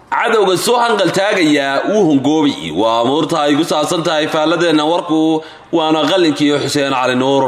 cadowga soo hanqaltaagayaa wuu hungoobi waa amuurta ay ku saabsan tahay faaladeenna warku waana qalinkii xuseen cali nuur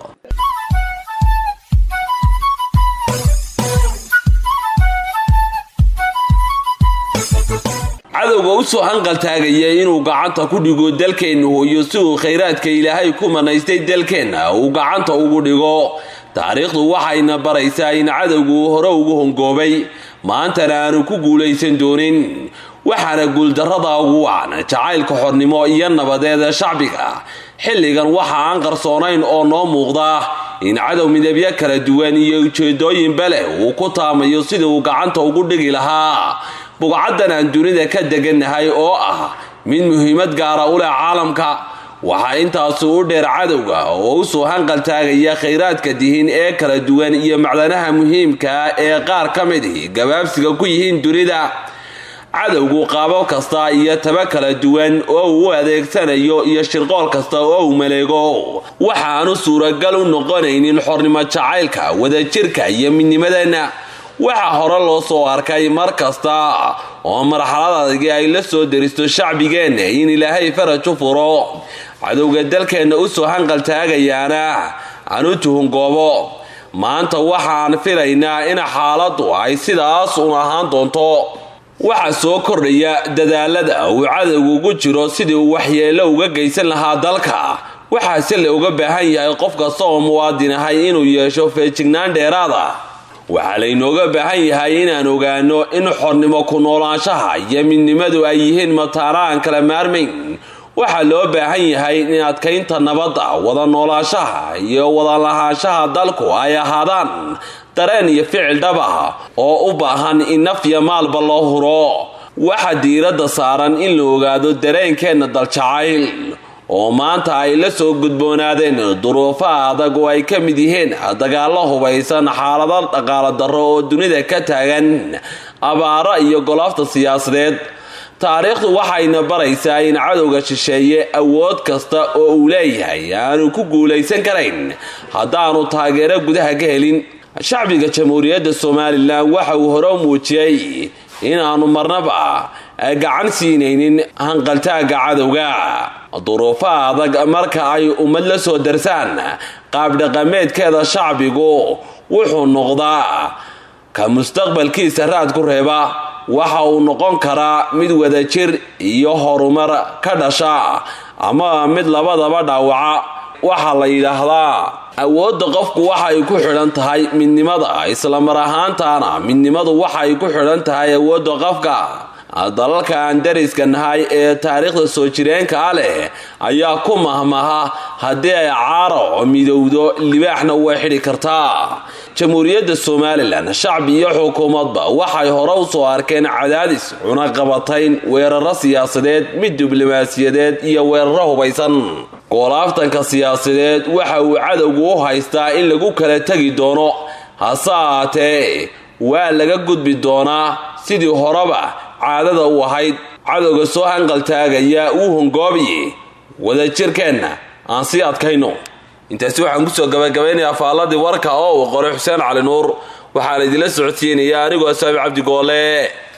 cadowga u soo hanqaltaagaya inuu gacanta ku dhigo dalkeenna hooyo si uu khayraadka ilaahay ku manaystay dalkeenna uu gacanta ugu dhigo taariikhdu waxayna baraysaa in cadowgu hore ugu hongoobay maantana aanu ku guulaysan doonin waxaana guuldarrada ugu wacan jacaylka xornimo iyo nabadeeda shacbiga xilligan waxa aan qarsoonayn oo noo muuqda in cadow midabyo kala duwan iyo ujeedooyinba leh uu ku taamayo sidii uu gacanta ugu dhigi lahaa bugcaddan aan dunida ka degannahay oo ah mid muhiimad gaara u leh caalamka waxaa intaasi u dheer cadowga oo u soo hanqaltaagaya khayraadka dihin ee kala duwan iyo macdanaha muhiimkaa ee qaar ka midi gabaabsiga ku yihiin dunida cadowgu qaabab kasta iyo taba kala duwan oo uu u adeegsanayo iyo shirqool kasta oo uu maleego waxaanu suuragal u noqonaynin xornimo jacaylka wadajirka iyo midnimadeenna waxaa hore loo soo arkay mar kasta oo marxalad adagi ay la soo deristo shacbigeenna in ilaahay faraj u furo cadowga dalkeenna u soo hanqaltaagayaana aan u tuhungoobo maanta waxaan filaynaa in xaaladdu ay sidaas un ahaan doonto waxaa soo kordhaya dadaalada uu cadowgu ugu jiro sidii uu waxyeello uga geysan lahaa dalka waxaase la uga baahan yahay qof kasta oo muwaadin ahay inuu yeesho feejignaan dheeraada waxaa laynooga baahan yahay inaan ogaano in xornimo ku noolaanshaha iyo midnimadu ay yihiin mataana aan kala maarmayn waxaa loo baahan yahay in adkaynta nabadda wada noolaanshaha iyo wada lahaanshaha dalku ay ahaadaan dareen iyo ficil dhaba oo u baahan in naf iyo maalba loo huro waxaa diiradda saaran in la ogaado dareenkeenna daljacayl oo maanta ay la soo gudboonaadeen duruufo adag oo ay ka mid yihiin dagaallo hubaysan xaalado dhaqaalo darro oo dunida ka taagan abaaro iyo golaafta siyaasadeed taariikhdu waxayna baraysaa in cadowga shisheeye awood kasta oo uu leeyahay aanu ku guulaysan karayn haddaanu taageero gudaha ka helin shacbiga jamhuuriyadda somalilan waxa uu hore muujiyey inaanu marnaba gacan siinaynin hanqaltaagga cadowga duruufo adag marka ay ummad la soo darsaan qaabdhaqameedkeeda shacbigu wuxuu noqdaa ka mustaqbalkiisa raad ku reeba waxa uu noqon karaa mid wadajir iyo horumar ka dhasha ama mid labadaba dhaawaca waxaa la yidhaahdaa awoodda qofku waxay ku xidhan tahay midnimada islamar ahaantaana midnimadu waxay ku xidhan tahay awoodda qofka dalalka aan dariska nahay ee taariikhda soo jireenka ah leh ayaa ku mahmaha haddii ay caaro midowdo libaaxna way xidhi kartaa jamhuuriyadda somalilan shacbi iyo xukuumadba waxay hore u soo arkeen cadaadis cunaqabatayn weeraro siyaasadeed mid diblomaasiyadeed iyo weeraro hubaysan goolaaftanka siyaasadeed waxa uu cadowgu u haystaa in lagu kala tegi doono hase ahaatee waa laga gudbi doonaa sidii horeba caadada u ahayd cadowga soo hanqaltaagaya wuu hongoobiye wadajirkeenna aan sii adkayno intaasi waxaan kusoo gabagabaynayaa faalladii warka oo uu qoray xuseen cali nuur waxaan idinla socodsiinayaa anigoo saabi cabdi goole